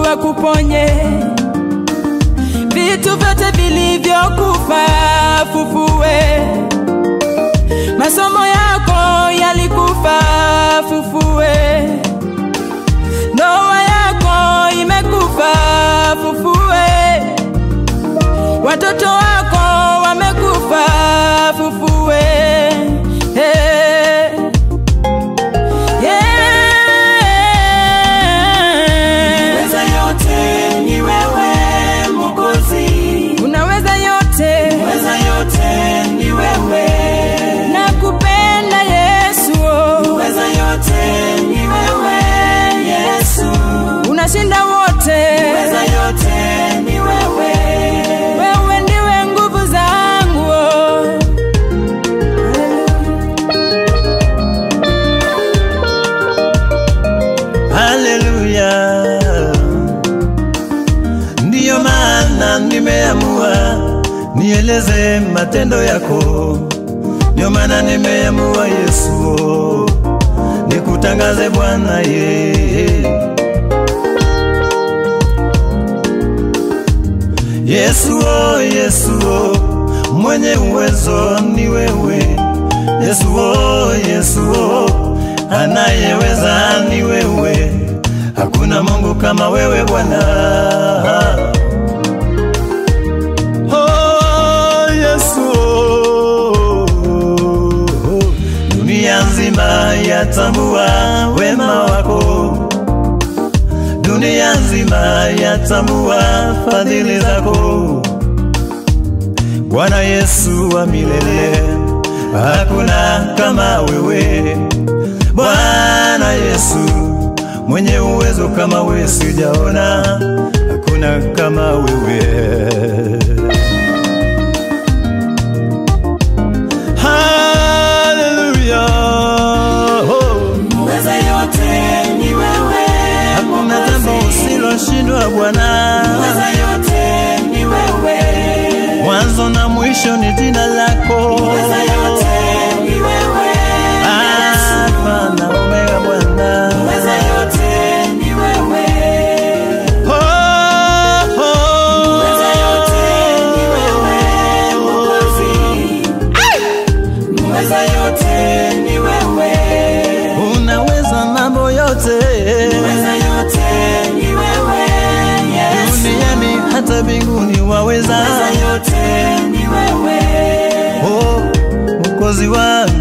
akuponye vitu vyote vilivyokufa fufue masomo yako yalikufa fufue ndoa yako imekufa fufue watoto wako wamekufa fufue hey. yeah. Weza yote ni wewe Mwokozi, unaweza yote weza yote ni wewe, nakupenda yesu oh. weza yote ni wewe Yesu, unashinda wote weza yote ni wewe, wewe ndiwe nguvu zangu oh. Haleluya, ndiyo maana nimeamua nieleze matendo yako, ndiyo maana nimeamua Yesu nikutangaze Bwana ye Yesu oh, Yesu oh, mwenye uwezo ni wewe Yesu oh, Yesu oh, anayeweza ni wewe, hakuna Mungu kama wewe Bwana. Oh, Yesu oh, dunia nzima yatambua wema wako, dunia nzima yatambua fadhili zako. Bwana Yesu wa milele, hakuna kama wewe. Bwana Yesu mwenye uwezo kama wewe sijaona, hakuna kama wewe. Haleluya, oh, weza yote ni wewe hakuna jambo usiloshindwa Bwana. weza yote ni wewe, mwanzo na mwisho ni jina lako weza yote ni wewe Alfa na Omega Bwana. weza yote ni wewe, Oh, oh. weza yote ni wewe Mwokozi, weza yote ni wewe, Unaweza mambo yote weza yote ni wewe Yesu, duniani hata mbinguni waweza. weza yote ni wewe, Oh, Mwokozi wangu